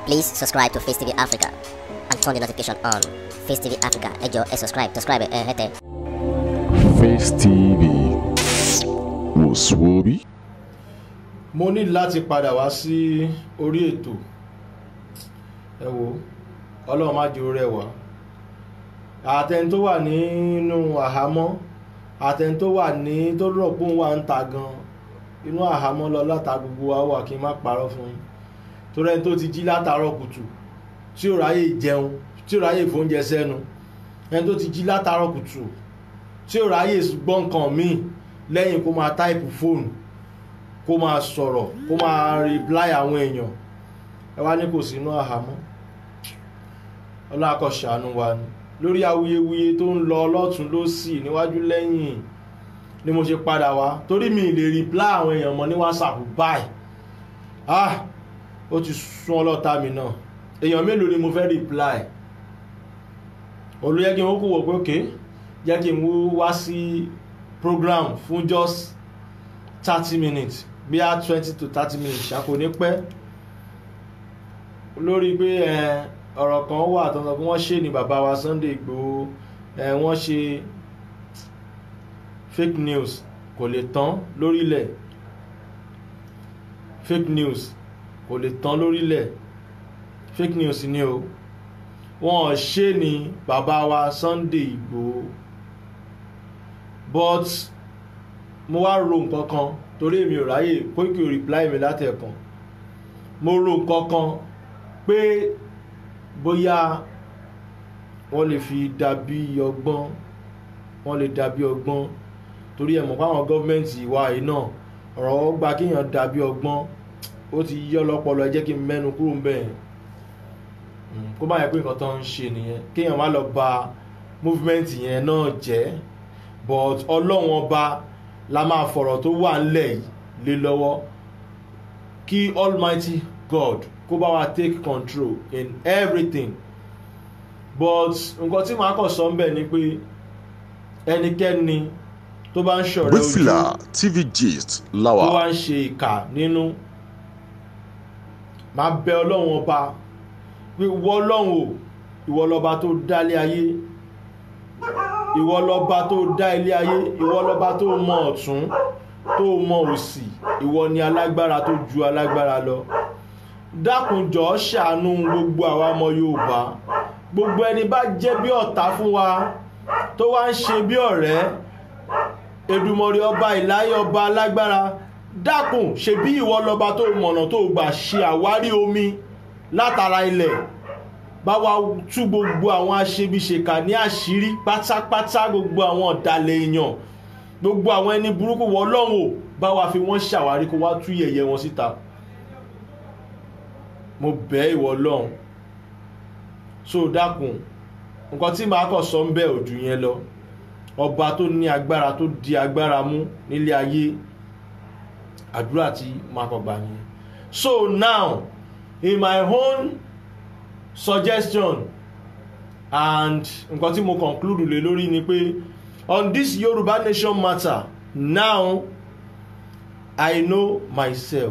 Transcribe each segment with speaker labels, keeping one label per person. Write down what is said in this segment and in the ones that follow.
Speaker 1: Please subscribe to Face TV Africa and turn the notification on. Face TV Africa, ẹ jọ̀ọ́ ẹ subscribe, subscribe ẹ hẹ́tẹ̀.
Speaker 2: Face TV wò sùwòbí.
Speaker 3: mo ní láti padà wá sí orí ètò ẹ wo ọlọ́run má jẹ́ orí ẹ̀wà àtẹni tó wà nínú àhámọ́ àtẹni tó wà ní tó rọ̀ pé òun wà ń ta gan inú àhámọ́ lọ láta gbogbo wa wà kí n má parọ́ fún yín torí ẹni tó ti jí látàárọ̀ kùtù tí ò ráyè jẹun tí ò ráyè fóúnjẹ sẹ́nu ẹni tó ti jí látàárọ̀ kùtù tí ò ráyè gbọ́ nǹkan míì lẹ́yìn kó máa táìpù fóònù kó máa sọ̀rọ̀ kó máa reply àwọn èèyàn ẹ wá ní kò sínú àhámọ́ ọlọ́àkọ̀ ṣàánú wa ni lórí awuyewuye tó ń lọ lọ́tún lọ́sì níwájú lẹ́yìn ni mo ṣe padà wá torí mi lè reply àwọn èèyàn mọ́ ní whatsapp báyìí ah ó ti sún ọlọ́ta mi náà èèyàn mélòó ni mo fẹ́ reply olóyè kí n ó kó wọ̀ pé òkè jẹ́ kí n wá sí program fún just thirty minutes bí a twenty to thirty minutes ṣàkó ní pẹ́ lórí pé ọ̀rọ̀ kan wà tó ń sọ pé wọ́n ṣe ní bàbá wa Sunday Igboho wọ́n ṣe fake news kò lè tán lórílẹ̀ fake news kò lè tán lórílẹ̀ fake news ni o wọ́n ṣe ní bàbá wa Sunday Igboho but mo wá ro nǹkan kan torí èmi ò ráyè Koiki ò reply mi látẹ̀kan mo ro nǹkan kan pé bóyá wọ́n lè fi dàbí ọgbọ́n wọ́n lè dàbí ọgbọ́n torí ẹ̀ mọ̀ fáwọn gọ́ọ̀mẹ̀ntì ìwà yìí náà ọ̀rọ̀ gba kéèyàn dàbí ọgbọ́n ó ti yí ọlọ́pọlọ ẹ jẹ́ kí n mẹ́nu kúrò ń bẹ̀ kó má yẹ pé nǹkan tó ń ṣe nìyẹn kéèyàn má lọ ba movement yẹn náà jẹ́ but ọlọ́run ọba la máa fọ̀rọ̀ tó wà ńlẹ̀ yìí lé lọ́wọ́ kí almighty god kó bá wa take control in everything but nǹkan tí màá kàn sọ ń bẹ̀ ni pé ẹnikẹ́ni tó bá ń ṣọ̀rẹ́ ojú
Speaker 2: Wífìlà TV gist
Speaker 3: tó
Speaker 2: láwà.
Speaker 3: wá ń ṣe ìkà nínú máa bẹ ọlọ́run ọba pé ìwọ ọlọ́run o ìwọ lọ́ba tó dálé ayé ìwọ lọ́ba tó dá ilé ayé ìwọ lọ́ba tó mọ ọ̀tún tó mọ òsì ìwọ ni alágbára tó ju alágbára lọ dákunjọ ṣàánú gbogbo àwa ọmọ yorùbá gbogbo ẹni bá jẹ́ bí ọ̀tá fún wa tó wá ń ṣe bí ọ̀rẹ́ Èdùmàrè ọba ìláyé ọba alágbára dákun ṣebí ìwọ lọ́ba tó mọ̀nà tó gbà ṣe àwárí omi látara ilẹ̀ bá wa tú gbogbo àwọn aṣebiṣèkà ní àṣírí pátápátá gbogbo àwọn ọ̀dàlẹ̀ èèyàn gbogbo àwọn ẹni burúkú wọ ọlọ́run ò bá wa fi wọ́n ṣàwárí kó wá tú yẹ̀yẹ́ wọn síta mo bẹ̀ ìwọ ọlọ́run so dákun nǹkan tí màá kàn sọ ń bẹ̀ òjò yẹn lọ ọba tó ní agbára tó di agbára mú nílé ayé àdúrà tí màá kàn gbà nìyẹn so now in my own suggestion and nǹkan tí mo conclude lé lórí ni pé on this Yoruba nation matter now I know myself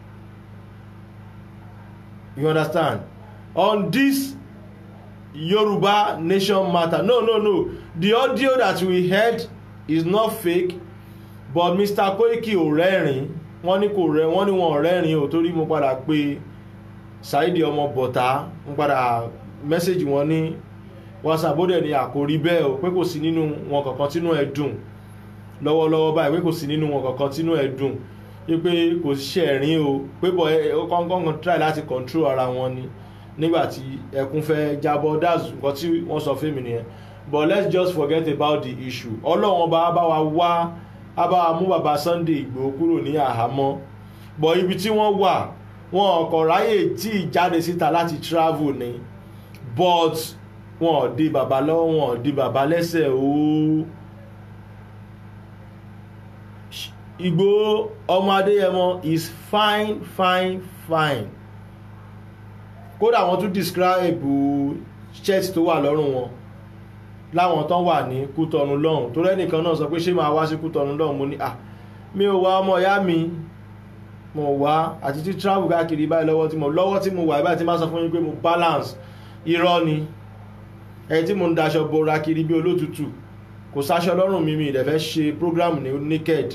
Speaker 3: you understand on this Yoruba nation matter no no no the audio that we heard is not fake but Mr. Koiki ò rẹ́rìn wọ́n ní kò rẹ́ wọ́n ní wọn ò rẹ́rìn o torí mo padà pé Saidi ọmọ bọ̀tá ń padà mẹ́sẹ̀gì wọn ní whatsapp ó dẹ̀ ní àkórí bẹ́ẹ̀ o pé kò sí nínú wọn kankan tínú ẹ̀ dùn lọ́wọ́lọ́wọ́ báyìí pé kò sí nínú wọn kankan tínú ẹ̀ dùn pé kò ṣe ẹ̀rín o pé bọ̀ ó kọ́ńkọ́ńkọ́ try láti control ara wọn ni nígbà tí ẹkún fẹ́ jábọ́ that's nǹkan tí wọ́n sọ fún mi nìyẹn but let's just forget about the issue ọlọ́run ọba bá wa wá á bá wa mú bàbá Sunday Ìgbòho kúrò ní àhámọ́ but ibi tí wọ́n wà wọn ọkọ̀ ráyè tí ìjáde síta láti travel ni but wọn ò di bàbá lọ́wọ́ wọn ò di bàbá lẹ́sẹ̀ ooo Ìgbòho ọmọ Adéyẹmọ is fine fine fine kódà wọ́n tún describe shirt tó wà lọ́rùn wọn láwọn tán wà ní Kútọ̀nù lọ́hùn tó rẹ́nìkan náà sọ pé ṣé máa wá sí Kútọ̀nù lọ́hùn mo ní à mi ò wá ọmọ ìyá mi mo wá àti tí travel káàkiri báyìí lọ́wọ́ tí mo lọ́wọ́ tí mo wà báyìí tí máa sọ fún yín pé mo balance irọ́ ni ẹni tí mo ń daṣọ bora kiri bí olótùtù kò sáṣọ lọ́rùn mi mi ìdẹ̀ fẹ́ ṣe program ní naked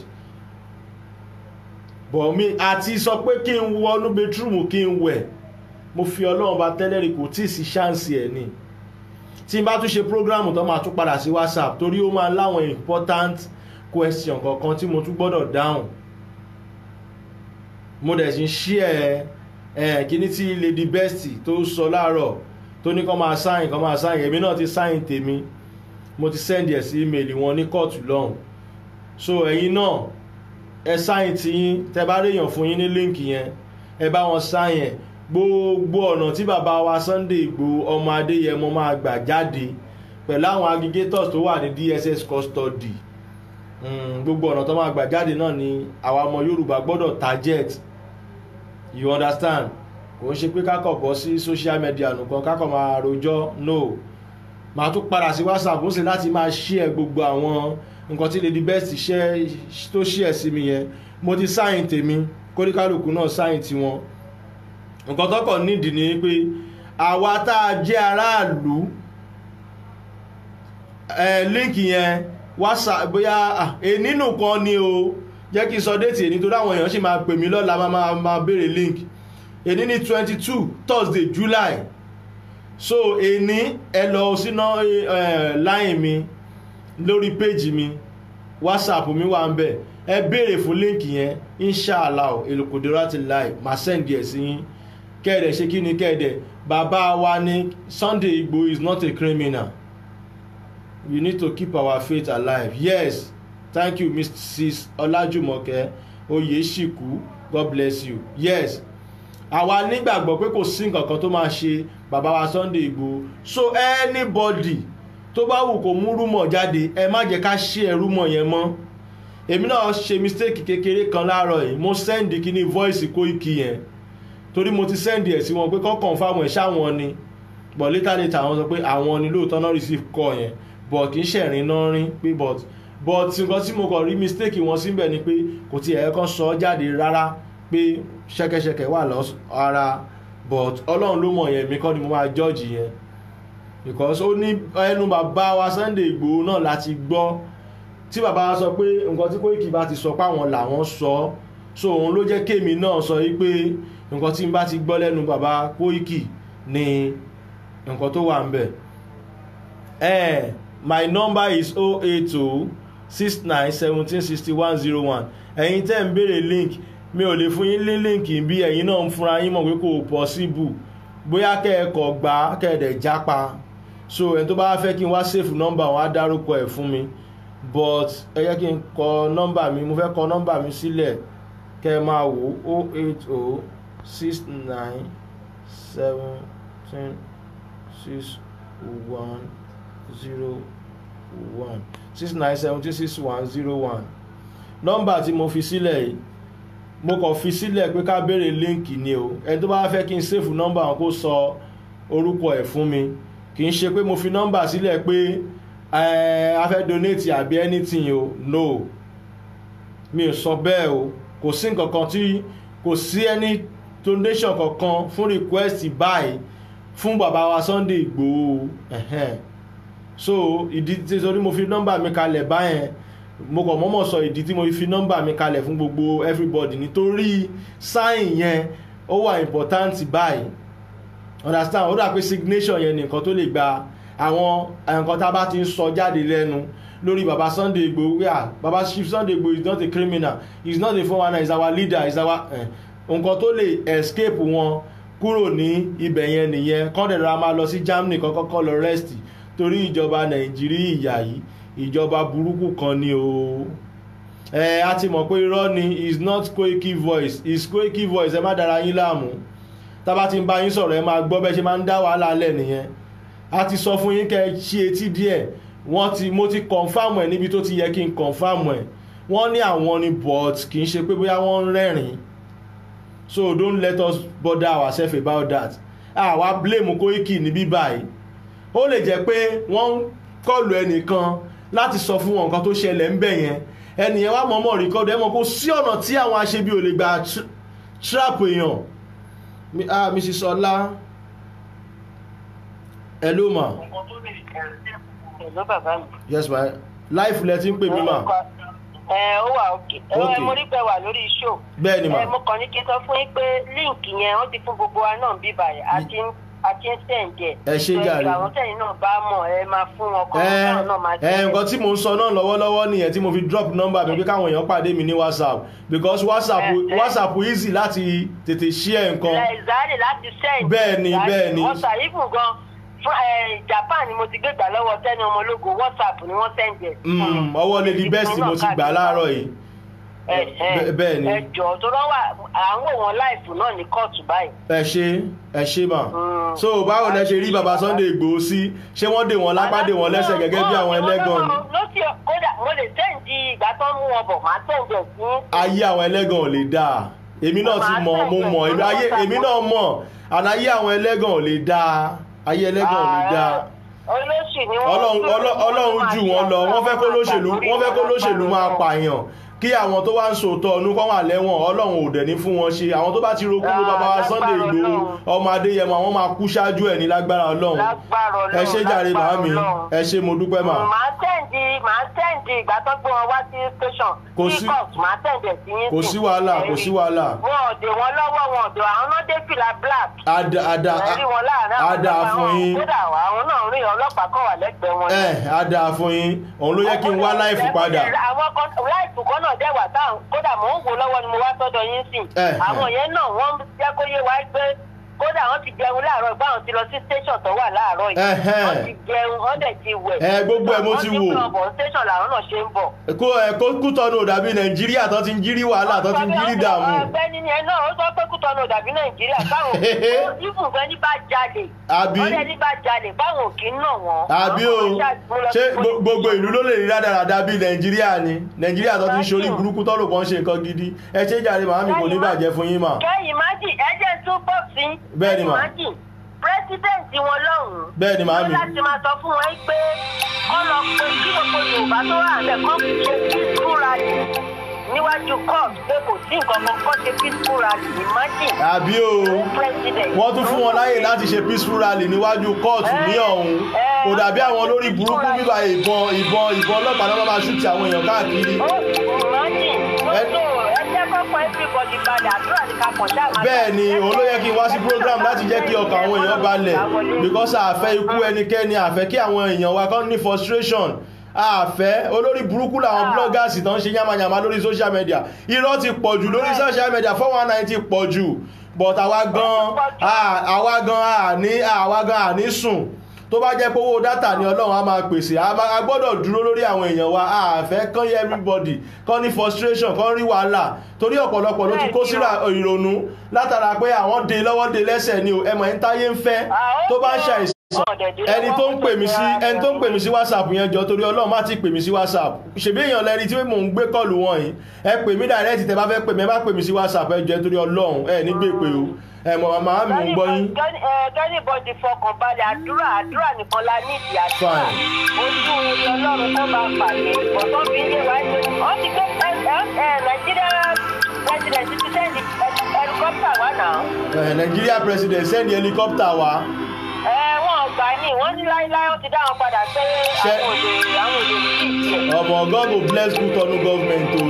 Speaker 3: bọ̀ mi àti sọ pé kí n wọnú bedroom kí n wẹ̀ mo fi ọlọ́run bá tẹ́lẹ̀ rí kò tí ì sí ṣáǹsì ẹ̀ ni tí n bá tún ṣe program tó máa tún padà sí whatsapp torí ó máa láwọn important question kankan tí mo tún gbọ́dọ̀ dáhùn mo dẹ̀ sì ń ṣí ẹ̀ ẹ̀ kíní tí lady best tó sọ láàárọ̀ tó ní kọ́ máa sáyìn kọ́ máa sáyìn èmi náà ti sáyìn tèmi mo ti send ẹ̀ sí email wọn ní kóòtù lọ́hùn so ẹ̀yin náà ẹ sáyìn tí yín tẹ bá réèyàn fún yín ní líǹkì yẹn ẹ bá wọn sáyìn ẹ̀ gbogbo ọ̀nà tí bàbá wa Sunday Igboho ọmọ Adéyẹmọ máa gbà jáde pẹ̀lú àwọn aggregators tó wà ní DSS custody Mm, gbogbo ọ̀nà tó máa gbà jáde náà ni àwa ọmọ Yorùbá gbọ́dọ̀ target you understand kò ń ṣe pé kákọ̀ bọ́ sí social media nìkan kákọ̀ máa rojọ́ no màá tún padà sí WhatsApp ń ṣe láti máa share gbogbo àwọn nǹkan tí Lady Best share tó share sí mi yẹn mo ti sáyìn tèmi kóríkálùkù náà sáyìn tiwọn nǹkan tọkọ̀ nídìí ni pé àwa tá a jẹ́ aráàlú ẹ̀ líǹkì yẹn whatsapp bóyá nínú kan ni o jẹ́ kí n sọ déètì èní torí àwọn èèyàn sì máa pè mí lọ́la máa máa máa béèrè link èní ní twenty two thursday july so èní ẹ lọ sínú line mi lórí péjì mi whatsapp mi wà ń bẹ̀ ẹ béèrè fún link yẹn inshallah elokudera ti live máa send ẹ̀ sí yín kẹ́ẹ̀dẹ̀ ṣe kí ni kẹ́ẹ̀dẹ̀ bàbá wa ní Sunday Igboho is not a criminal we need to keep our faith alive yes thank you mrs ọlájúmọ̀kẹ́ oyèṣìkú god bless you yes àwa nígbàgbọ́ pé kò sí nǹkan kan tó máa ṣe bàbá wa Sunday Igboho so anybody tó bá wù kó mú rúmọ̀ jáde ẹ má jẹ́ ká ṣe ẹ rúmọ̀ yẹn mọ́ èmi náà ṣe mistake kékeré kan láàárọ̀ yìí mo send kíní voice Koiki yẹn torí mo ti send ẹ̀ sí wọn pé kọ́ confirm ẹ̀ ṣáwọn ni but later later àwọn sọ pé àwọn ni lóòótọ́ náà receive call yẹn but kì í ṣẹ̀rin náà rín pé but but nǹkan tí mo kàn rí mistake wọn síbẹ̀ ni pé kò tiẹ̀ ẹ̀ kan sọ jáde rárá pé ṣẹ́kẹ́ṣẹkẹ̀ wà lọ ara but ọlọ́run ló mọ̀ yẹn mi kọ́ ni mo máa judge yẹn because ó ní ẹnu bàbá wa Sunday Igboho náà láti gbọ́ tí bàbá wa sọ pé nǹkan tí Koiki bá ti sọ pé àwọn làwọn sọ so òun ló jẹ́ kémi náà sọ yí pé nǹkan tí n bá ti gbọ́ lẹ́nu bàbá Koiki ni nǹkan tó wà ń bẹ̀ ẹ̀ my number is 080 69 17 61 01 ẹ̀yin tẹ́ ń béèrè link mi ò lè fún yín ní link bí ẹ̀yin náà ń fúnra yín mọ̀ pé kò possible bóyá kẹ́ẹ̀kọ́ gbà kẹ́ẹ̀dẹ̀ jápa so ẹni tó bá fẹ́ kí n wá save number wọn á dárúkọ ẹ̀ fún mi but ẹ jẹ́ kí n kọ number mi mo fẹ́ kọ number mi sílẹ̀ kẹ́ ẹ máa wò 080 69 17 61 zero one six nine seventy six one zero one nọ́mbà tí mo fi sílẹ̀ yìí mo kàn fi sílẹ̀ pé ká béèrè líǹkì ni o ẹni tó bá fẹ́ kí n sèfù nọ́mbà wọn kó sọ orúkọ ẹ̀ fún mi kì í ṣe pé mo fi nọ́mbà sílẹ̀ pé a fẹ́ donate àbí anything o no mi ò sọ bẹ́ẹ̀ o kò sí nǹkan kan tí kò sí any donation kankan fún request báyìí fún bàbá wa Sunday Igboho ẹ̀hẹ́n so ìdí tí torí mo fi nọ́mbà mi kalẹ̀ báyẹn mo kàn mọ́mọ́ sọ ìdí tí mo fi nọ́mbà mi kalẹ̀ fún gbogbo everybody nítorí sáìn yẹn ó wà important báyìí understand ó dà pé signation yẹn nìkan tó lè gba àwọn nǹkan tá a bá ti ń sọ jáde lẹ́nu lórí baba Sunday Igboho yeah baba Chief Sunday Igboho is not a criminal he is not a four one nine he is our leader he is our nǹkan tó lè escape wọn kúrò ní ibẹ̀ yẹn nìyẹn kọ́ńdẹ̀dọ̀ra máa lọ sí Germany kọ́kọ́ lọ rest torí ìjọba nàìjíríà yìí ìjọba burúkú kan ni o ẹ a ti mọ̀ pé irọ́ ni is not Koiki voice is Koiki voice ẹ má dára yín láàmú tábà ti ń bá yín sọ̀rọ̀ ẹ máa gbọ́ bẹ́ẹ̀ ṣe máa ń dá wàhálà lẹ̀ nìyẹn a ti sọ fún yín kẹ́ ẹ ṣí etí díẹ̀ wọ́n ti mo ti confam ẹ̀ níbi tó ti yẹ kí n confam ẹ̀ wọ́n ní àwọn ni but kì í ṣe pé bóyá wọ́n ń rẹ́rìn so don't let us bother ourselves about that àwa blame Koiki níbí báyìí ó lè jẹ́ pé wọ́n ń kọlù ẹnìkan láti sọ fún wọn nǹkan tó ṣẹlẹ̀ ń bẹ̀ yẹn ẹnìyẹn wá mọ̀ọ́mọ̀ rìkọ́dù ẹ mọ̀ kó sí ọ̀nà tí àwọn aṣebi ò lè gbà trap èèyàn Mi- ah mrs ọlá hello ma
Speaker 4: Hello bàbá mi.
Speaker 3: yes ma life lẹ ti ń pè mí ma
Speaker 4: ẹ ó wà òkè
Speaker 3: Okay.
Speaker 4: ẹ mo rí pé wà lórí show.
Speaker 3: bẹ́ẹ̀ ni ma
Speaker 4: ẹ mo kàn ní kí n sọ fún yín pé líǹkì yẹn wọ́n ti fún gbogbo wa náà bí báyìí àti àti ń sẹ̀ǹdẹ̀.
Speaker 3: Ẹ ṣé jàre.
Speaker 4: àwọn tẹ̀yìn náà bá mọ̀ ẹ máa fún wọn kọ́
Speaker 3: ẹ
Speaker 4: káwọn náà máa
Speaker 3: ẹ nǹkan tí mò ń sọ náà lọ́wọ́lọ́wọ́ nìyẹn tí mo fi drop number mi pé káwọn èèyàn pàdé mi ní whatsapp because whatsapp
Speaker 4: Ẹ, ẹ.
Speaker 3: whatsapp easy láti tètè share nǹkan
Speaker 4: ìzáàlì láti sẹ́yìn.
Speaker 3: Bẹ́ẹ̀ ni, bẹ́ẹ̀ ni.
Speaker 4: wọ́n ṣàyíkùn gan fún ẹ japan ni mo ti gbé gbà lọ́wọ́ tẹ́ni ọmọlógo whatsapp ni wọ́n sẹ̀ǹdẹ̀.
Speaker 3: Mm, ọwọ́ lady best mo ti gbà láàárọ̀ yìí Bẹ́- bẹ́ẹ̀ ni.
Speaker 4: ẹ jọ tó rán wà à ń wò wọn láìfù náà ní kóòtù báyìí.
Speaker 3: ẹ ṣe ẹ ṣe mà
Speaker 4: Mm.
Speaker 3: so báwo lẹ ṣe rí baba sunday igbòho sí ṣé wọ́n dè wọ́n lápá dè wọ́n lẹ́sẹ̀ gẹ́gẹ́ bí àwọn ẹlẹ́gàn ni
Speaker 4: lọ́sí kódà mo lè sẹ́ǹdì ìgbà tó ń mú wọn bọ̀ máa sẹ́ǹdì ẹ̀ sí.
Speaker 3: ayé àwọn ẹlẹ́gàn ò lè dáa èmi náà ti mọ̀ mo mọ̀ èmi ayé èmi náà mọ̀ àná ayé àwọn ẹlẹ́gàn ò lè dáa ayé ẹlẹ́gàn ò lè dáa
Speaker 4: olóṣì ni wọ́n.
Speaker 3: ọlọ́run ọlọ́- ọlọ́run jù wọ́n lọ wọ́n fẹ́ kó lóṣèlú wọ́n fẹ́ kó lóṣèlú máa pààyàn kí àwọn tó wá ń sòótọ́ ọdún kọ́ wà lẹ́wọ̀n ọlọ́run ò dẹ̀ ní fún wọn ṣe àwọn tó bá ti ro kúrò bàbá wa sunday igbòho ọmọ adéyẹmọ àwọn máa kú ṣáájú ẹ̀ ní lágbára ọlọ́run
Speaker 4: lágbára ọlọ́run
Speaker 3: ẹ ṣe jàre
Speaker 4: lágbára
Speaker 3: màámi
Speaker 4: Ọlọ́run.
Speaker 3: ẹ ṣe mo dúpẹ́ mà
Speaker 4: màá sẹ́ǹdì màá sẹ́ǹdì ìgbà tó gbé wọn wá sí station.
Speaker 3: Kò
Speaker 4: sí
Speaker 3: sí-
Speaker 4: court màá sẹ́ǹdì ẹ̀ sí yín
Speaker 3: kò sí wàhálà kò sí wàhálà
Speaker 4: wọn ò dè wọn lọ́wọ́ wọn ò dè àwọn náà dé fìlà black.
Speaker 3: ada ada
Speaker 4: ẹ rí wọn láàárín àwọn
Speaker 3: ada
Speaker 4: ọlọ́pàá
Speaker 3: fún
Speaker 4: wọn.
Speaker 3: yín
Speaker 4: kódà àwọn náà rí ọlọ́pàá kọ̀ wà lẹ́gbẹ̀ẹ́ wọn.
Speaker 3: ẹ ada fún yín òun ló yẹ kí n wá láìfù padà
Speaker 4: àwọn kan láìfù kan náà dẹ̀ wà táwọn kódà mò ń wò lọ́wọ́ ni mo wá sọ́dọ̀ yín sìn.
Speaker 3: Eh,
Speaker 4: àwọn yẹn náà wọ́n jẹ́ kó yé wa pé kódà wọ́n ti jẹun láàárọ̀ ìgbà wọn ti lọ sí station tó wà láàárọ̀ yìí.
Speaker 3: Ẹhẹ́n.
Speaker 4: wọ́n ti jẹun wọ́n dẹ̀ ti wẹ̀.
Speaker 3: Eh, gbogbo ẹ̀ mo ti wò.
Speaker 4: wọ́n ti pọ̀ station làwọn náà ṣe ń bọ̀.
Speaker 3: kó ẹ kó kútọ́nù ò dàbí nàìjíríà tó ti ń jírí wàhálà tó ti ń jírí dààmú
Speaker 4: ọ̀gbẹ́ni ni ẹ náà ó sọ pé kútọ́nù ò dàbí nàìjíríà báwọn ìfún fẹ́ ní bá jalè.
Speaker 3: Àbí?
Speaker 4: ọ̀rẹ́ ní bá jalè báwọn kì í nà wọ́n.
Speaker 3: àbí o ṣé gbo- gbogbo ìlú ló lè rí rádaràda bíi nàìjíríà ni nàìjíríà tó ti ń ṣorí burúkú tó rò pọ́n ṣe nǹkan gidi ẹ ṣe jàre màmí kò ní bàjẹ́ fún yín mà
Speaker 4: kẹ́yìn májì ẹ̀jẹ̀ tún bọ̀ sí.
Speaker 3: Bẹ́ẹ̀ ni mà.
Speaker 4: májì pírẹsidẹ́ǹtì wọn lọ́hùn-ún.
Speaker 3: Bẹ́ẹ̀ ni màámi.
Speaker 4: wọ́n láti máa sọ fún wọn pé kọ́ lọ pé kí gbogbo yorùbá tó wà lẹ̀ kọ́ ṣe peaceful rally níwájú court pé kò sí nǹkan kan kọ́ ṣe peaceful rally májì.
Speaker 3: àbí o wọ́n tún fún wọn láyè láti ṣe peaceful rally níwájú kóòtù ní ọ̀hún kò dàbí àwọn olórí burúkú bíbá ìbọn ìbọn ìbọn ọlọ́pàá náà máa ṣùtì àwọn èèyàn káàkiri
Speaker 4: ó májì
Speaker 3: Ẹ-
Speaker 4: tó ẹ jẹ́ kọ́kọ́ everybody balẹ̀ àdúrà ní ká kàn ṣáà máa
Speaker 3: bẹ́ẹ̀ ni òun ló yẹ kí n wá sí program láti jẹ́ kí ọkàn àwọn èèyàn balẹ̀ because àfẹ́ ikú ẹnikẹ́ni àfẹ́ kí àwọn èèyàn wa kán ní frustration àfẹ́ olórí burúkú làwọn bloggers tán ṣe yamayama lórí social media irọ́ ti pọ̀ jù lórí social media four one nine ti pọ̀ jù but àwa gan à- àwa gan àní àwa gan àní sùn tó bá jẹ́ pé owó dátà ni ọlọ́run á máa pèsè a máa- a gbọ́dọ̀ dúró lórí àwọn èèyàn wa àfẹ́ kán yẹ everybody kán ní frustration kán rí wàhálà torí ọ̀pọ̀lọpọ̀ ló ti kó síra ìrònú látara pé àwọn de lọ́wọ́ de lẹ́sẹ̀ ni o ẹmọ ẹni táyé ń fẹ́ tó bá ń ṣàìsàn ẹni tó ń pè mí sí ẹni tó ń pè mí sí whatsapp yẹn jọ torí ọlọ́run má ti pè mí sí whatsapp ṣèbí èèyàn lẹni tí mò ń gbé kọlù wọn yìí ẹ pè mí direct tẹ bá fẹ́ pè mí ẹ bá pè mí sí whatsapp ẹ jọ torí ọlọ́run ẹ ní gbé pé o ẹ mọ̀ màmá mi ò ń gbọ́ yín.
Speaker 4: kẹ́nìbọ̀dì fọkàn balẹ̀ àdúrà àdúrà nìkan la nídìí àdúrà
Speaker 3: Fine.
Speaker 4: ojú orí ọlọ́run kó máa pàdé ọ̀tọ́ fi ń lé wa ṣe wọ́n ti gbé ẹ ẹ ẹ nàìjíríà president ti sẹ́ni helicopter wá náà
Speaker 3: Eh, Nigeria president send helicopter wá
Speaker 4: ẹ wọ́n gbà ní wọ́n ní láíláí ó ti dá wọn padà pé
Speaker 3: Ṣé-
Speaker 4: àwọn òde àwọn òde ní ìdí ẹ̀.
Speaker 3: ọmọ God go bless Kutonu government o.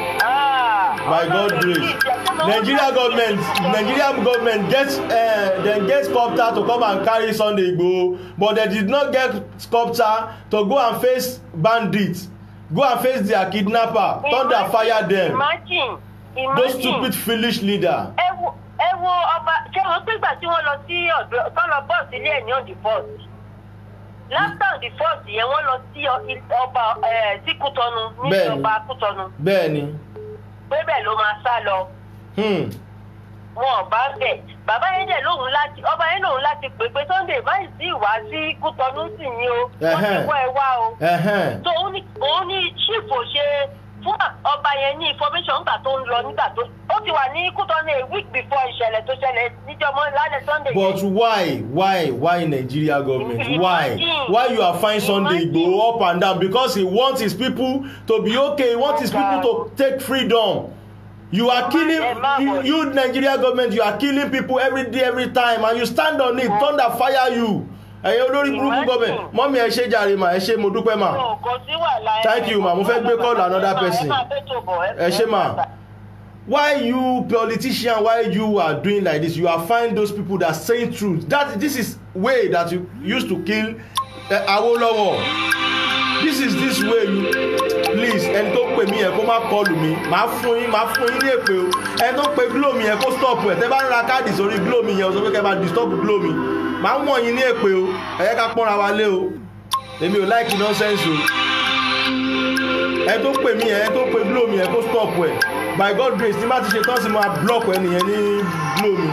Speaker 4: Ah,
Speaker 3: by
Speaker 4: ọlọ́run
Speaker 3: god
Speaker 4: ní
Speaker 3: grace
Speaker 4: ìdí ẹ̀. Tó máa ń
Speaker 3: nigeria
Speaker 4: bá-
Speaker 3: government nigeria government get uh, dem get sculptor to come and carry sunday igboho but dem did not get sculptor to go and face bandits go and face their kidnapper thunder fire dem
Speaker 4: imagine
Speaker 3: those
Speaker 4: imagine.
Speaker 3: stupid foolish leader.
Speaker 4: ẹ wo ẹ wo ọba ṣé wọn pégbà tí wọn lọ sí ọdọ tó lọ bọ́ọ̀sì ilé ẹ̀ ní on the first láfíà on the first yẹn wọn lọ sí ọ- il- ọba ẹ sí kútọnu ní
Speaker 3: Bẹ́ẹ̀ni.
Speaker 4: ọba kútọnu
Speaker 3: bẹ́ẹ̀ni
Speaker 4: pé bẹ́ẹ̀ ló máa sá lọ
Speaker 3: hmm.
Speaker 4: wọn ò bá bẹ̀ bàbá yẹn dẹ̀ lóhùn láti ọba yẹn lóhùn láti pè pé sunday báyìí sí ìwá sí kútọnu sì ní o wọn ti
Speaker 3: Ẹhẹ́n.
Speaker 4: wọ ẹ wá o
Speaker 3: uh-huh.
Speaker 4: tó òun ní òun ní chief ò ṣe fún ọba yẹn ní information nígbà tó ń lọ nígbà tó ó ti wà ní kútọ́nù a week before ìṣẹ̀lẹ̀ tó ṣẹlẹ̀ níjọmọ́ lálẹ́ sunday
Speaker 3: but why why why nigeria government why
Speaker 4: Imagine.
Speaker 3: why you are fine sunday
Speaker 4: Imagine.
Speaker 3: igboho up and down because he want his people to be okay he want his people to take freedom you are killing
Speaker 4: ẹ má
Speaker 3: you,
Speaker 4: worry.
Speaker 3: you nigeria government you are killing people every day every time and you stand on it thunder fire you ẹ̀yin olórí burúkú
Speaker 4: Imagine.
Speaker 3: government mọ́mí ẹ ṣe jàre mà ẹ ṣe mo dúpẹ́ mà
Speaker 4: So, kò sí wàhálà ẹ-
Speaker 3: Thank you, ma. Mo fẹ́ gbé call another person.
Speaker 4: ẹ máa bẹ́ tó bọ̀, ẹ-
Speaker 3: ẹ ṣe mà why you politician why you are doing like this you are find those people that saying truth that this is way that you used to kill uh, awolowo this is this way you please ẹni tó pè mí yẹn kó má kọlù mí màá fún yín màá fún yín ní èpè o ẹni tó pe glo mi yẹn kó stop ẹ tẹ bá ń ra káàdì sórí glo mi yẹn o sọ pé kẹ bá disturb glo mi màá wọ̀n yín ní èpè o ẹ yẹ ká pọ́nra wa lé o èmi ò like nonsense o ẹ tó pè mí ẹ tó pè glo mi ẹ kó stop ẹ by god grace tí má ti ṣe tán sí mo máa block ẹnìyẹn ní glo mi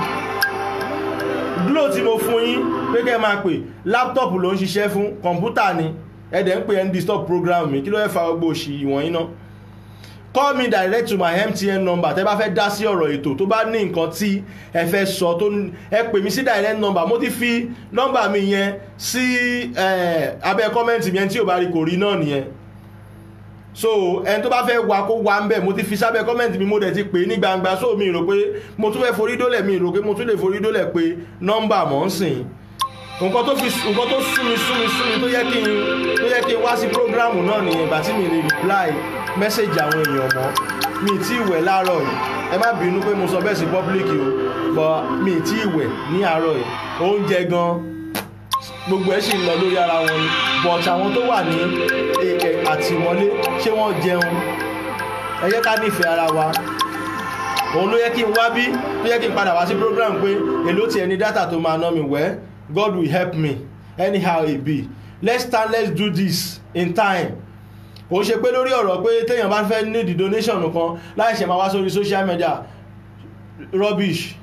Speaker 3: glo tí mo fún yín pé kẹ́ ẹ máa pè laptop ló ń ṣiṣẹ́ fún kọ̀ǹpútà ni ẹ dẹ̀ ń pè ẹ́ ń disturb program mi kí ló fẹ́ fa gbogbo òṣì ìwọ̀nyí náà call me direct to my mtn number tẹ́ bá fẹ́ dá sí ọ̀rọ̀ ètò tó bá ní nǹkan tí ẹ fẹ́ sọ tó ní- ẹ pè mí sí direct number mo ti fi nọ́mbà mi yẹn sí eh, abẹ́ kọ́mẹ́ǹtì mi yẹn tí ò bá rí kò rí náà nìyẹn so ẹni tó bá fẹ́ wa kó wa ń bẹ̀ mo ti fi sábẹ́ kọ́mẹ́ǹtì mi mo dẹ̀ ti pè é ní gbangba so mi rò pé mo tún fẹ́ forí dólẹ̀ mi rò pé mo tún lè forí dólẹ̀ pé nọ́mbà mọ̀ ń sìn nǹkan tó fi nǹkan tó sún mi sún mi sún mi tó yẹ kí n tó yẹ kí n wá sí prógráàmù náà nìyẹn ìgbà tí mi lè reply mẹ́sẹ̀gì àwọn èèyàn mọ́ mi ì tí ì wẹ̀ láàárọ̀ yìí ẹ má bínú pé mo sọ bẹ́ẹ̀ sí public o but mi ì tí ì wẹ̀ ní àárọ̀ yìí oúnjẹ gan gbogbo ẹ̀ sì ń lọ lórí ara wọn ni but àwọn tó wà ní e- e- àtìmọ́lé ṣé wọ́n jẹun ẹ jẹ́ ká nífẹ̀ẹ́ ara wa òun ló yẹ kí n wá bí ló yẹ kí n padà wá sí program pé èló tiẹ̀ ní data tó máa ná mi wẹ́ god will help me anyhow it be let's stand let's do this in time kò ṣe pé lórí ọ̀rọ̀ pé téèyàn bá fẹ́ need donation kan láì ṣe máa wá sórí social media rubbish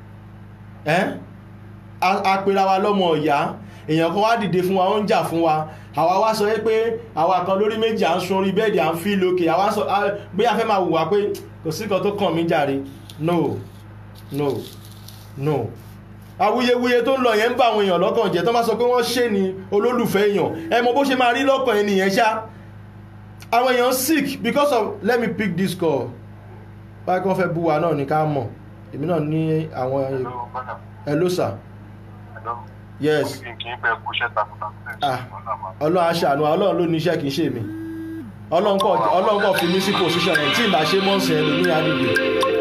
Speaker 3: ẹ́ apera wa lọ́mọ ọ̀yá èèyàn kan wá dìde fún wa ó ń jà fún wa àwa wá sọ pé àwa kan lórí méjì à ń sun orí bẹ́ẹ̀dì à ń fi lókè àwa sọ á- bóyá fẹ́ máa wùwà pé kò sí kan tó kàn mí jàre no no no awuyewuye tó ń lọ yẹn ń bá àwọn èèyàn lọ́kàn jẹ́ tó bá sọ pé wọ́n ṣe ni olólùfẹ́ èèyàn ẹ mọ bó ṣe máa rí lọ́kàn ẹni yẹn ṣá àwọn èèyàn sick because of let me pick this call báyìí kí wọ́n fẹ́ bú wa náà ní ká mọ̀ èmi náà ní àwọn hello sir yes ah ọlọ́run aṣàánú wa, ọlọ́run ló ní iṣẹ́ kì í ṣe mi ọlọ́run kọ̀ ọlọ́run kọ̀ fi mí sí position ẹ̀ tí ìbá ṣe mọ́ọ̀sì ẹ̀ lómi àdìgbò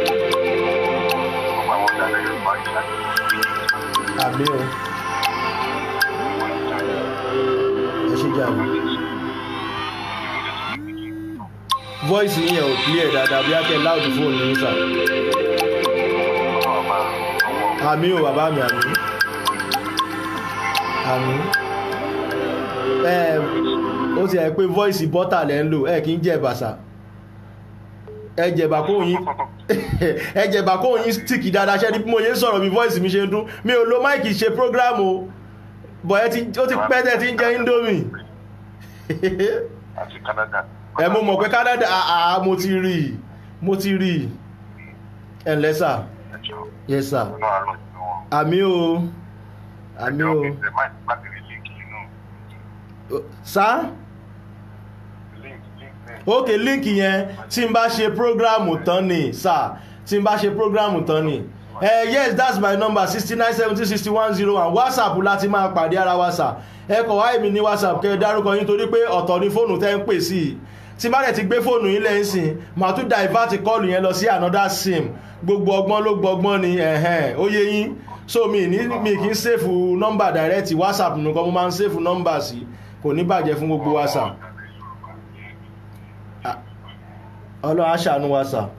Speaker 3: àmì o ẹ ṣe jẹ́ àmì voice yẹn ò clear dáadáa bí akẹ́ loud phone ní sà àmì o bàbá mi àmì àmì ẹ ó ti ẹ̀ pé voice bọ́tà lẹ́ ń lò ẹ kì í jẹ́ bàṣà ẹ jẹ̀bà kó yín ẹ jẹ̀bà kó yín stick dáadáa ṣẹ́ ni bí mo yẹ ń sọ̀rọ̀ bí voice mi ṣe ń dún mi ò lo máìkì ṣe program o bọ̀ ẹ ti ó ti pẹ́ tẹ́ ti ń jẹ indomie
Speaker 5: àti canada.
Speaker 3: ẹ mo mọ̀ pé canada àà mo ti rí i mo ti rí i ẹ ǹlẹ́ sà
Speaker 5: ẹjọ́
Speaker 3: yes sà
Speaker 5: ọ̀nà àárọ̀ ìlú wọn.
Speaker 3: àmì o àmì o
Speaker 5: ẹjọ́ kẹsẹ̀ máa ti pàtẹ́rì líǹkì inú
Speaker 3: sá
Speaker 5: líǹkì líǹkì
Speaker 3: ok líǹkì yẹn tí n bá ṣe prógrámù tán ni sà tí n bá ṣe prógrámù tán ni ẹ yes that's my number sixty nine seventy sixty one zero one whatsapp láti máa pàdé ara wa sà ẹ kọ̀ wá èmi ní whatsapp kẹ́ ẹ dárúkọ yín torí pé ọ̀tọ̀ ni fóònù tẹ́ ń pè sí i tí n bá dẹ̀ ti gbé fóònù yín lẹ́yìn sìn màá tún divert kọ́ọ̀lù yẹn lọ sí another sim gbogbo ọgbọ́n ló gbọgbọ́n ni ẹ̀hẹ́n ó yé yín so mi ní mi kì í sèfù nọ́mbà direct whatsapp nìkan mo máa ń sèfù nọ́mbà sí kò ní bàjẹ́ fún gbogbo wa sà ọlọ́run aṣàánú wa sà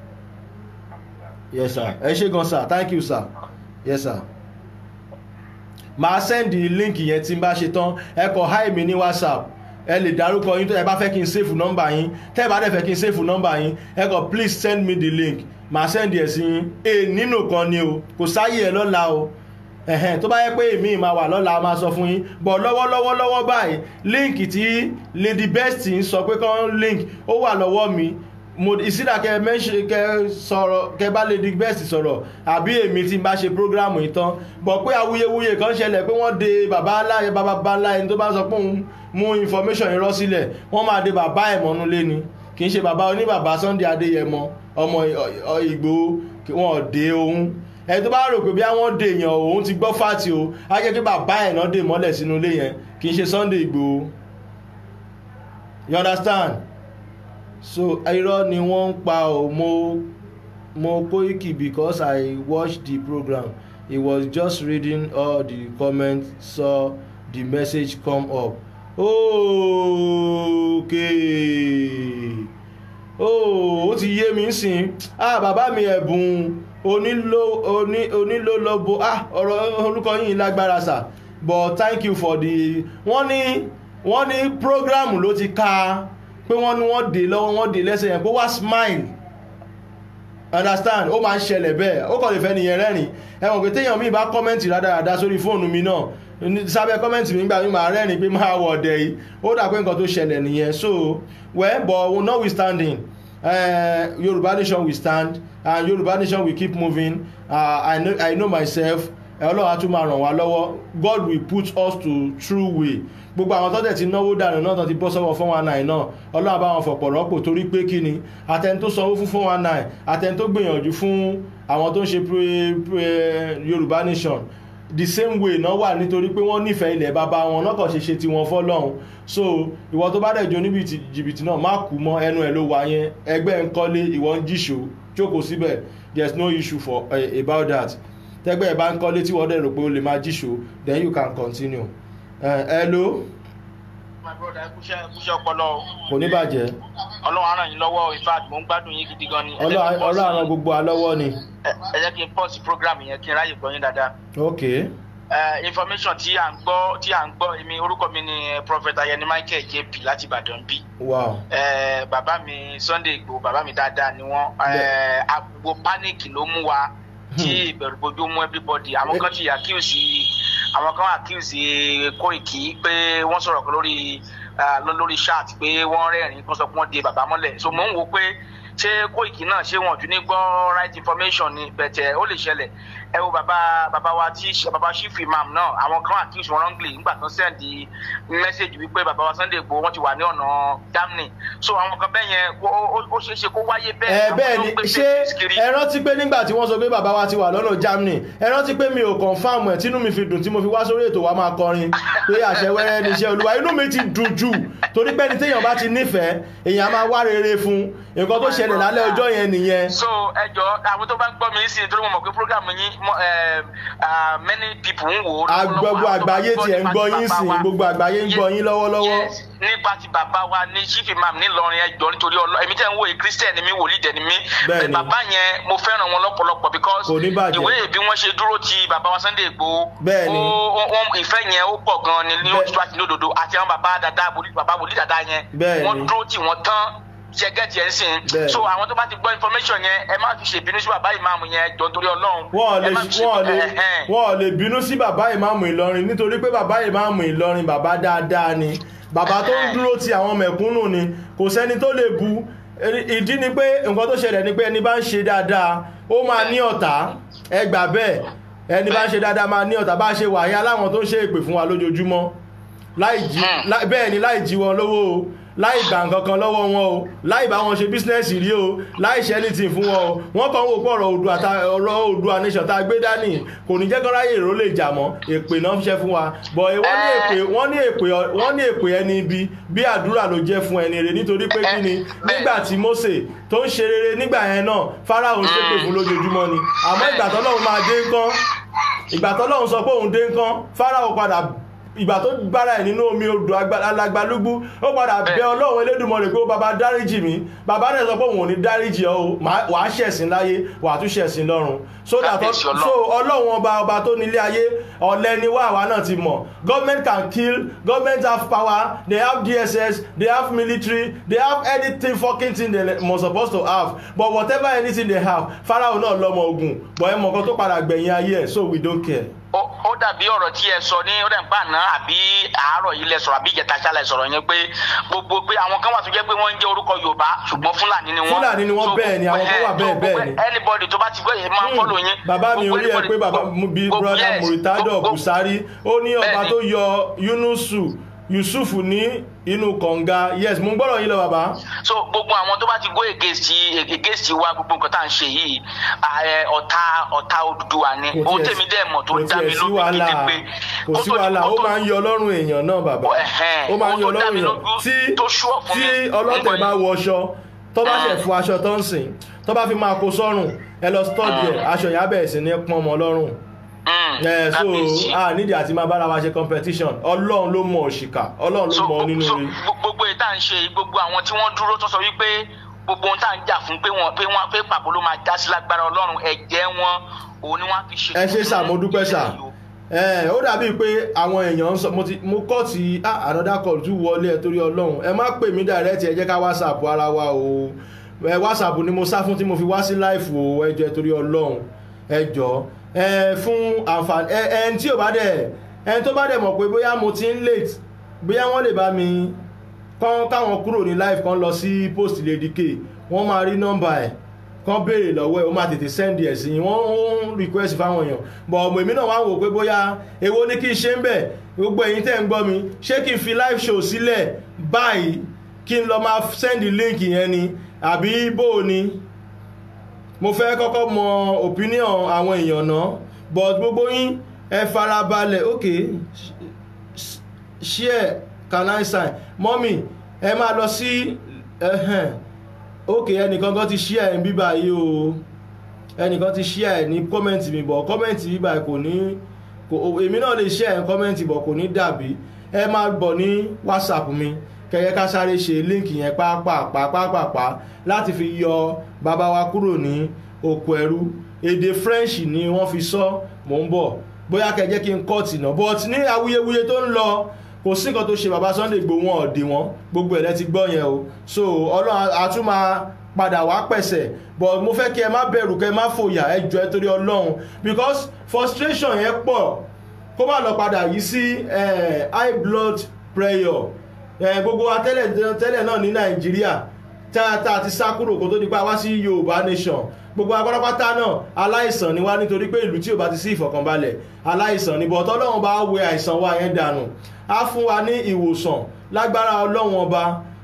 Speaker 3: yes sir ẹ ṣe gan sir thank you sir yes sir màá sẹ́ndì líǹkì yẹn tí n bá ṣe tán ẹ kọ hi mi ní whatsapp ẹ lè dárúkọ yín tó ẹ bá fẹ́ kí n sèfù nọ́mbà yín tẹ́ ẹ bá dẹ̀ fẹ́ kí n sèfù nọ́mbà yín ẹ kọ please send me the link màá sẹ́ndì ẹ̀ sí yín e nínú kan ni o kò sáyé ẹ lọ́la o ẹ̀hẹ́n tó bá yẹ pé èmi máa wà lọ́la a máa sọ fún yín bọ̀ lọ́wọ́lọ́wọ́ lọ́wọ́ báyìí líǹkì tí lady best ń sọ pé kán link ó wà lọ́wọ́ mi mo ìsídà kẹ mẹ́ṣe kẹ sọ̀rọ̀ kẹ bá lady best sọ̀rọ̀ àbí èmi tí n bá ṣe prógrámù yìí tán bọ̀ pé awuyewuye kan ṣẹlẹ̀ pé wọ́n de bàbá aláyẹ bàbá bàbá ẹni tó bá sọ pé òun mú information yìí rọ́ sílẹ̀ wọ́n máa de bàbá ẹ̀ mọ́nú lé ni kì í ṣe bàbá oníbàbá sunday adéyẹmọ ọmọ Ì- Ì- Ìgbòho kí wọ́n dé ohun ẹni tó bá rò pé bí àwọn dè èèyàn òun ti gbọ́ fàtì o á jẹ́ pé bàbá ẹ̀ náà dè mọ́lẹ̀ sínú ilé yẹn kì í ṣe Sunday Ìgbòho you understand so irọ́ ni wọ́n ń pa o mo mo Koiki because I watched the program he was just reading all the comments saw the message come up okay oh ó ti yé mi sìn ah bàbá mi ẹ̀bùn onílò oní onílòlọ́bọ ah ọ̀rọ̀ orúkọ yìí lágbára sà but thank you for the wọ́n ní wọ́n ní program ló ti ka pé wọ́n ní wọ́n dè lọ́wọ́ wọ́n dè lẹ́sẹ̀ yẹn pé wá smile understand ó máa ń ṣẹlẹ̀ bẹ́ẹ̀ ó kàn lè fẹ́ nìyẹn rẹ́rìn ẹ̀wọ̀n pé téèyàn mi bá kọ́mẹ́ǹtì rádaràda sórí fóònù mi náà ní- sábẹ́ kọ́mẹ́ǹtì mi gbà mí máa rẹ́rìn pé máa wọ̀ ọ̀dẹ̀ yìí ó dà pé nǹkan tó ṣẹlẹ̀ nìyẹn so well but notwithstanding uh, Yorùbá nation will stand and Yorùbá nation will keep moving uh, I, know, I know myself ọlọ́run á tún máa ràn wá lọ́wọ́ God will put us to true way gbogbo àwọn tó dẹ̀ ti náwó dànù náà tó ti bọ́ sọ́wọ́ fún one nine náà ọlọ́run á bá wọn fọ̀pọ̀ rọ́pò torí pé kí ni àtẹni tó sanwó fún fún one nine àtẹni tó gbìyànjú fún àwọn tó ń ṣe pre- pre- Yorùbá nation the same way náà wà nítorí pé wọ́n nífẹ̀ẹ́ ilẹ̀ bàbá wọn náà kàn ṣe ṣe tiwọn fọ́lọ́run so ìwọ tó bá dẹ̀ jó níbi tí- jìbìtì náà má kú mọ́ ẹnu ẹ̀ ló wà yẹn ẹgbẹ́ ń kọ́lé ìwọ ń jíṣó jókòó síbẹ̀ there is no issue for uh, about that tẹ́gbẹ́ ẹ̀ bá ń kọ́lé tí wọ́n dẹ̀ rò pé o lè máa jíṣó then you can continue uh, hello
Speaker 6: my brother ẹ kúṣẹ́ ẹ kúṣẹ́ ọpọlọ o
Speaker 3: kò ní bàjẹ́
Speaker 6: ọlọ́run á ràn yín lọ́wọ́ in fact mò ń gbádùn yín gidi gan ni Ẹ jẹ́ kí n
Speaker 3: ọlọ́run
Speaker 6: pause-
Speaker 3: ọlọ́run gbogbo alọ́wọ́ ni
Speaker 6: ẹ ẹ jẹ́ kí n pause program yẹn kí n ráyè gbọ́ yín dáadáa
Speaker 3: ok
Speaker 6: Eh, information tí à ń gbọ́ tí à ń gbọ́ èmi orúkọ mi ni eh, prophet ayẹni michael jp láti ìbàdàn bí
Speaker 3: wow
Speaker 6: Eh, bàbá mi sunday igbó bàbá mi dáadáa ni wọ́n Eh, àgbo panic ló mú wa tí ìbẹ̀rùbojo mú everybody àwọn kan ti accuse àwọn kan accuse Koiki pé wọ́n sọ̀rọ̀ kan lórí ah, lọ- lórí chat pé wọ́n rẹ́rìn-ín kó sọ pé wọ́n de bàbá mọ́lẹ̀ so mò ń wo pé ṣé Koiki náà ṣé wọn ò tún ní gbọ́ right information ni bẹ̀tẹ̀ ó lè ṣẹlẹ̀ ẹ wo bàbá bàbá wa tí bàbá chief imam náà àwọn kan accuse wọn wrongly nígbà tó send message wípé bàbá wa Sunday Igboho wọ́n ti wà ní ọ̀nà Germany so àwọn kan bẹ́ẹ̀ yẹn ó- ó ó ṣeé ṣe kó wáyé bẹ́ẹ̀
Speaker 3: ẹ
Speaker 6: àwọn
Speaker 3: bẹ́ẹ̀
Speaker 6: tó
Speaker 3: ni
Speaker 6: ń gbé
Speaker 3: ṣé
Speaker 6: fake news kiri.
Speaker 3: ẹ rántí pé nígbà tí wọ́n sọ pé bàbá wa ti wà lọ́nà Germany ẹ rántí pé mi ò confam ẹ̀ tínú mi fi dùn tí mo fi wá sórí ètò wa máa kọrin pé àṣẹ wẹ́rẹ́ ni iṣẹ́ olúwa inú mi ti dùn jù torí pé ẹni téèyàn bá ti nífẹ̀ẹ́ èèyàn á máa wá rere fún nǹkan tó ṣẹlẹ̀ lálẹ́ ọjọ́ yẹn nìyẹn
Speaker 6: so ẹjọ àwọn tó bá ń gbọ́ mi sí nítorí mo mọ̀ pé program yín mo, eh, ah, many people ń wò ó.
Speaker 3: gbogbo
Speaker 6: Àwọn tó bá
Speaker 3: àgbáyé tiẹ̀ ń
Speaker 6: nípa
Speaker 3: gbọ́
Speaker 6: ti
Speaker 3: yín
Speaker 6: bàbá
Speaker 3: sìn
Speaker 6: wa.
Speaker 3: gbogbo àgbáyé ń gbọ́ yín lọ́wọ́lọ́wọ́
Speaker 6: Yes, nípa ti bàbá wa ní chief imam nílọrin ẹjọ nítorí ọlọ èmi tẹ́ ń wòye christian ni mí wòlíì dẹ̀ ni mí
Speaker 3: Bẹ́ẹ̀ni.
Speaker 6: bàbá yẹn mo fẹ́ràn wọn lọ́pọ̀lọpọ̀ because
Speaker 3: Kò ní bàjẹ́.
Speaker 6: ìwé bí wọ́n ṣe dúró ti bàbá wa Sunday Igboho
Speaker 3: Bẹ́ẹ̀ni.
Speaker 6: ó- ó- ó- ìfẹ́ yẹn ó pọ̀ gan ni ní
Speaker 3: Bẹ́ẹ̀-
Speaker 6: òtítọ́ àti ní òdodo àti àwọn bàbá dada wòlíì bàbá wòlíì dada yẹn
Speaker 3: Bẹ́ẹ̀ni.
Speaker 6: wọ́n dúró tí wọ́n tán ṣẹgẹ́tì ẹ̀ ń sìn
Speaker 3: Bẹ́ẹ̀ni.
Speaker 6: so àwọn tó bá ti gbọ́ information yẹn ẹ má fi ṣèbínú sí bàbá ìmáàmù yẹn jọ nítorí ọlọ́run
Speaker 3: wọ́n
Speaker 6: ẹ
Speaker 3: lè
Speaker 6: má fi ṣe-
Speaker 3: wọ́n lè
Speaker 6: ẹ̀hẹ́n.
Speaker 3: wọ́n lè bínú sí bàbá ìmáàmù Ìlọrin nítorí pé bàbá ìmáàmù Ìlọrin bàbá dáadáa ni bàbá tó ń dúró ti àwọn mẹ̀kúnnù ni kò sẹ́ni tó lè bu ìdí ni pé nǹkan tó ṣẹlẹ̀ ni pé ẹni bá ń ṣe dáadáa ó máa ní ọ̀tá ẹ gbà bẹ́ẹ̀ ẹni bá ń ṣe dáadáa máa ní ọ̀tá bá ṣe wàyí aláwọn tó ń ṣe èpè fún wa lójoojúmọ́ láì jí láì- bẹ́ẹ̀ ni láì jí wọn lówó o láì gbà nǹkan kan lọ́wọ́ wọn o láì bá wọn ṣe bísínẹ́sì rí o láì ṣe anything fún wọn o wọ́n kàn ń wò pé ọ̀rọ̀ Oòduà ta- ọ̀rọ̀ Oòduà nation tá a gbé dání kò ní jẹ́ kó ráyè èrò lè jà mọ́ èpè náà ń ṣe fún wa bọ̀ wọ́n ní èpè wọ́n ní èpè wọ́n ní èpè ẹni ibi bí àdúrà ló jẹ́ fún ẹni rẹ̀ nítorí pé kí ni nígbà tí Mósè tó ń ṣe rere nígbà yẹn náà Fáráò ń ṣépè fún lójoojúmọ́ ni àmọ́ ìgbà tọ́lọ́run máa dé ńkọ́ ìgbà tọ́lọ́run sọ pé òun dé ńkọ́ Fáráò padà ìgbà tó bára ẹ̀ nínú omi odò agba- alagbalúgbú ó padà bẹ ọlọ́run elédùnmọ̀rẹ́ pé ó bàbá dáríjì mi bàbá rẹ̀ sọ pé òun ò ní dáríjì ọ́ o Màá- wàá ṣẹ̀sìn láyé wàá tún ṣẹ̀sìn lọ́run so that
Speaker 6: Kábíyèsí Ọlọ́run.
Speaker 3: so ọlọ́run ọba ọba tó nílé ayé ọ̀lẹ ni wá àwa náà ti mọ̀ government can kill government have power they have dss they have military they have anything fucking thing they must supposed to have but whatever anything they have Fáráò náà lọ́mọ ogun but ẹ mọ̀ nǹkan tó padà gbẹ̀yìn ayé ẹ̀ so we don't care.
Speaker 6: ó ó dàbí ọ̀rọ̀ tí ẹ sọ ní ó dẹ̀ ń bá náà àbí àárọ̀ yìí lẹ sọ̀rọ̀ àbí ìjẹta ṣálẹ̀ sọ̀rọ̀ yẹn pé gbogbo pé àwọn kan wà tó jẹ́ pé wọ́n ń jẹ́ orúkọ Yorùbá ṣùgbọ́n Fúlàní ni wọ́n.
Speaker 3: Fúlàní ni wọ́n,
Speaker 6: So,
Speaker 3: bẹ́ẹ̀ ni, àwọn kan wà
Speaker 6: eh,
Speaker 3: bẹ́ẹ̀,
Speaker 6: so,
Speaker 3: bẹ́ẹ̀
Speaker 6: gbogbo
Speaker 3: ni.
Speaker 6: anybody tó bá ti gbọ́ yẹn máa ń fọ́lọ̀ yín.
Speaker 3: bàbá mi
Speaker 6: Gbogbo
Speaker 3: orí ẹ
Speaker 6: anybody-
Speaker 3: pé bàbá
Speaker 6: gbogbo-
Speaker 3: bí
Speaker 6: gbogbo-
Speaker 3: brother
Speaker 6: yes,
Speaker 3: Muritado
Speaker 6: gbogbo-
Speaker 3: Busari ó ní ọba
Speaker 6: Bẹ́ẹ̀ni.
Speaker 3: tó yọ Yunusu yusuf ní inú kànga yes mo ń gbọ́dọ̀ yín lọ bàbá.
Speaker 6: so gbogbo àwọn tó bá ti go against against wa gbogbo nǹkan tá à ń ṣe yìí ààrẹ ọ̀tá ọ̀tá Odùduwà ni
Speaker 3: kò
Speaker 6: ohun
Speaker 3: tiẹ̀
Speaker 6: tèmi dẹ̀ mọ̀ tó
Speaker 3: kò
Speaker 6: dá mi
Speaker 3: tiẹ̀ sí
Speaker 6: lójú
Speaker 3: wàhálà
Speaker 6: gidi pé
Speaker 3: kò
Speaker 6: kó
Speaker 3: sí
Speaker 6: tó di-
Speaker 3: wàhálà
Speaker 6: kó
Speaker 3: ó
Speaker 6: tó-
Speaker 3: máa ń yọ ọlọ́run èèyàn náà bàbá
Speaker 6: Ẹ̀hẹ́n,
Speaker 3: ó máa ń
Speaker 6: ohun
Speaker 3: yọ
Speaker 6: tó dá
Speaker 3: ọlọ́run
Speaker 6: mi
Speaker 3: èèyàn
Speaker 6: lójú
Speaker 3: tí
Speaker 6: tó sure fún
Speaker 3: tí
Speaker 6: mi.
Speaker 3: ọlọ́tẹ̀ bá wọṣọ tó bá ṣẹ̀ fún aṣọ tó ń sìn tó bá fi máa kó sọ́rùn ẹ lọ stọ́ọ̀dì ẹ̀ aṣọ yẹn á bẹ̀rẹ̀ sí ní pọ́n ọmọ lọ́rùn
Speaker 6: Mm,
Speaker 3: ẹ so
Speaker 6: kábíyèsí.
Speaker 3: a nídìí àti máa bára wa ṣe competition ọlọ́run ló mọ òṣìkà ọlọ́run ló
Speaker 6: so
Speaker 3: mọ nínú
Speaker 6: so
Speaker 3: rí
Speaker 6: gbogbo èyí tá à ń ṣe yìí, gbogbo àwọn tí wọ́n dúró tó sọ wípé gbogbo ohun tá à ń jà fún pé wọ́n pé wọ́n pé pàbó ló máa já sí lágbára ọlọ́run ẹ̀jẹ̀ wọn òun ni wọ́n á fi ṣe.
Speaker 3: ẹ ṣe sà mo dúpẹ́ sà ẹ ó dàbí pé àwọn èèyàn ń sọ mo ti mo kọ́ ti ah, another call tún wọlé ẹ torí ọlọ́run ẹ má pè mí direct ẹ jẹ́ ká whatsapp ara wa o ẹ whatsapp ni mo sá fún tí mo fi wá sí live o ẹ jọ̀ọ́ ẹ torí ọlọ́run ẹ jọ̀ọ́ ẹ fún àǹfààní ẹ ẹni tí ò bá dẹ̀ ẹni tó bá dẹ̀ mọ̀ pé bóyá mo ti ń late bóyá wọ́n lè bá mi kán káwọn kúrò ní live kan lọ sí post lady k wọ́n máa rí nọ́mbà ẹ̀ kán béèrè lọ́wọ́ ẹ̀ ó máa tètè send ẹ̀ sí yín wọ́n ń request fáwọn èèyàn bọ̀ ọmọ èmi náà wá wò pé bóyá èwo ni kí n ṣe ń bẹ̀ gbogbo ẹ̀yin tẹ́ ń gbọ́ mi ṣé kí n fi live show sílẹ̀ báyìí kí n lọ máa send link yẹn ni àbí bó o ni mo fẹ́ kọ́kọ́ mọ opinion àwọn èèyàn náà but gbogbo yín ẹ farabalẹ̀ ok share can I sign mọ́mì ẹ máa lọ sí ẹhẹ́n ok ẹnìkan kan ti share ẹ̀ ń bíbá yìí o ẹnìkan ti share ẹ̀ ní kọ́mẹ̀ntì mi bọ̀ kọ́mẹ̀ntì bíbá kò ní kò èmi náà lè share ẹ̀ kọ́mẹ̀ntì bọ̀ kò ní dàbí ẹ máa bọ̀ ní whatsapp mi kẹyẹ ká sáré ṣe líǹkì yẹn pàápàá láti fi yọ bàbá wa kúrò ní oko ẹrú èdè french ni wọ́n fi sọ mò ń bọ̀ bóyá kẹjẹ́ kí n kọ́ọ̀tì náà but ní awuyewuye tó ń lọ kò sí nǹkan tó ṣe bàbá sunday gbó wọn ọ̀dẹ̀ wọn gbogbo ẹ̀ lẹ́ ti gbọ́ yẹn o so ọlọ́run àtún máa padà wá pẹ̀sẹ̀ but mo fẹ́ kí ẹ má bẹ̀rù kẹ́ ẹ má fòyà ẹ jọ ẹ torí ọlọ́run because frustration yẹn pọ̀ kó má lọ padà yìí sí eh, high blood pressure eh, gbogbo wa tẹ́lẹ̀ tẹ́lẹ̀ náà ní nàìjíríà tá a ti sá kúrò kó tó di pa wá sí yorùbá nation gbogbo agbárápátá náà aláìsàn ni wá nítorí pé ìlú tí ò bá ti sí ìfọ̀kànbalẹ̀ aláìsàn ni bọ̀tọ́ ọlọ́run bá wẹ àìsàn wa yẹn dànù á fún wa ní ìwòsàn lágbára ọlọ́run ọba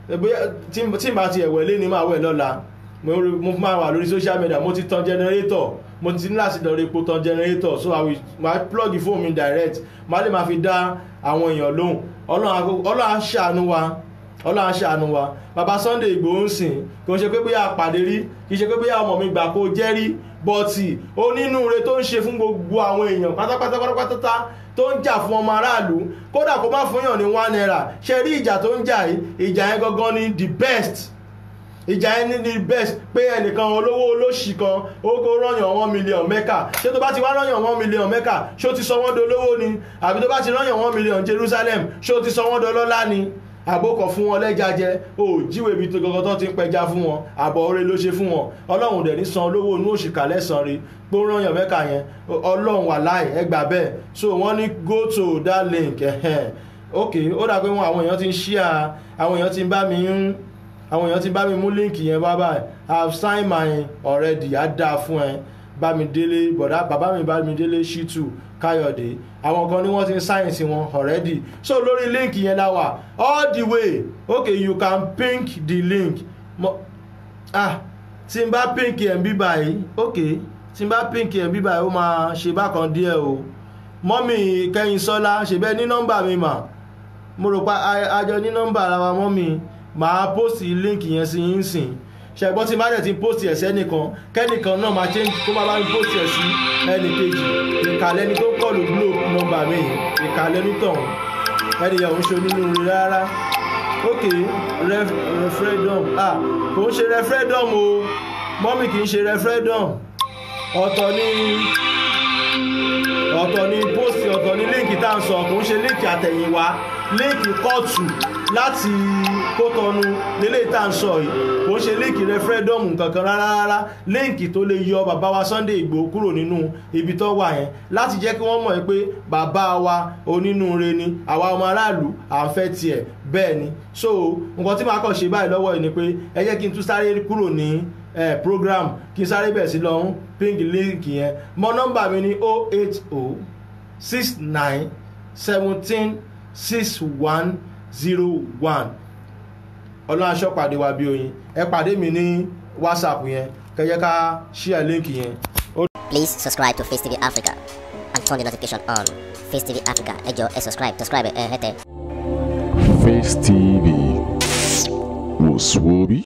Speaker 3: tí n bá ti ẹ̀wẹ̀ lé ní máa wẹ̀ lọ́la mo máa wà lórí social media mo ti tan generator mo ti ní láti lọ rí epo tan generator so i will my plug phone mi direct má lè máa fi dá àwọn èèyàn lóhùn ọlọ́run á ṣàánú wa ọlọ́run aṣàánú wa bàbá sunday igbòho ń sìn kò ń ṣe pé bóyá àpàdé rí kì í ṣe pé bóyá ọmọ mi gbà kó jẹ́ rí bọ́ọ̀tì onínúure tó ń ṣe fún gbogbo àwọn èèyàn pátápátá pátápátá tó ń jà fún ọmọ aráàlú kódà kó má fún yàn ní one naira ṣe rí ìjà tó ń jà yìí ìjà yẹn gangan ni the best ìjà yẹn ní the best pé ẹnìkan olówó olóṣì kan ó kó rọyàn one million mẹ́kà ṣé tó bá ti wá rọyàn one million mẹ́kà ṣó ti sọ wọ́n dolówó ni àbí tó bá ti rọyàn one million jerusalem ṣó ti sọ wọ́n dolọ́lá ni àbókọ̀ fún wọn lẹ́jà jẹ o jíwèé ibi tó gọ́gọ́ tó ti ń pẹja fún wọn àbọ̀ oore ló ṣe fún wọn ọlọ́run dẹ̀ ní san olówó inú òṣìkà lẹ́sàn rí gbóòrànyàn mẹ́ka yẹn ọlọ́run wà láì ẹgbà bẹ́ẹ̀ so wọ́n ní go to that link ẹ̀hẹ́n ok ó dà pé wọn àwọn èèyàn ti ń ṣíà àwọn èèyàn ti ń bá mi ń àwọn èèyàn ti bá mi mú líǹkì yẹn bá báyìí i have signed my already á dáa fún ẹ bámidélé bọ̀dá bàbá mi bámidélé ṣítù káyọ̀dé àwọn kan ní wọ́n ti ń sáyẹ̀nsì wọn already so lórí link yẹn la wà all the way okay you can pink the link Mo, ah tí n bá pink ẹ̀ ń bí báyìí okay tí n bá pink ẹ̀ ń bí báyìí ó máa ṣe bákan díẹ̀ o mọ́mì kẹ́yìn sọ́lá ṣèbẹ́ ní nọ́mbà mi mà mo rò pa àjọ ní nọ́mbà ara wa mọ́mì màá post link yẹn sí yín sìn ṣẹ̀gbọ́n tí má dẹ̀ ti post ẹ̀ sẹ́nìkan kẹ́nìkan náà máa change kó máa bá mi post ẹ̀ sí ẹnì kejì ìkàlẹ́ ni tó kọlù glo nọ́mbà mi ìkàlẹ́ ní tọ̀hún ẹnìyàn ò ń ṣe onínú rí rárá ok referendum ah kò ń ṣe referendum o mọ́mì kì í ṣe referendum ọ̀tọ̀ ni ọ̀tọ̀ ni post ọ̀tọ̀ ni líǹkì tá à ń sọ kò ń ṣe líǹkì àtẹ̀yìnwá líǹkì kóòtù láti kótọ́nu nílé tá à ń sọ yìí kò ń ṣe líǹkì rẹfúrẹ́dọ́mù kankan rárá rárá líǹkì tó lè yọ bàbá wa Sunday Ìgbòho kúrò nínú ibi tó wà yẹn láti jẹ́ kí wọ́n mọ̀ pé bàbá wa onínúure ni àwa ọmọ aráàlú à ń fẹ́ tiẹ̀ bẹ́ẹ̀ ni so nǹkan tí màá kàn ṣe báyìí lọ́wọ́ yìí ni pé ẹ jẹ́ kí n tún sáré kúrò ní eh, program kí n sáré bẹ̀ sí lọ́hún pink link yẹn mọ nọ́mbà mi ní 080 69 17 61 zero one ọlọ́run aṣọ pàdé wa bí oyin ẹ pàdé mi ní whatsapp yẹn kẹjẹ ká share link yẹn
Speaker 1: Please subscribe to Face TV Africa and turn the notification on. Face TV Africa, ẹ jọ̀ọ́ ẹ subscribe, subscribe ẹ hẹ́tẹ̀.
Speaker 2: Face TV was Swoby.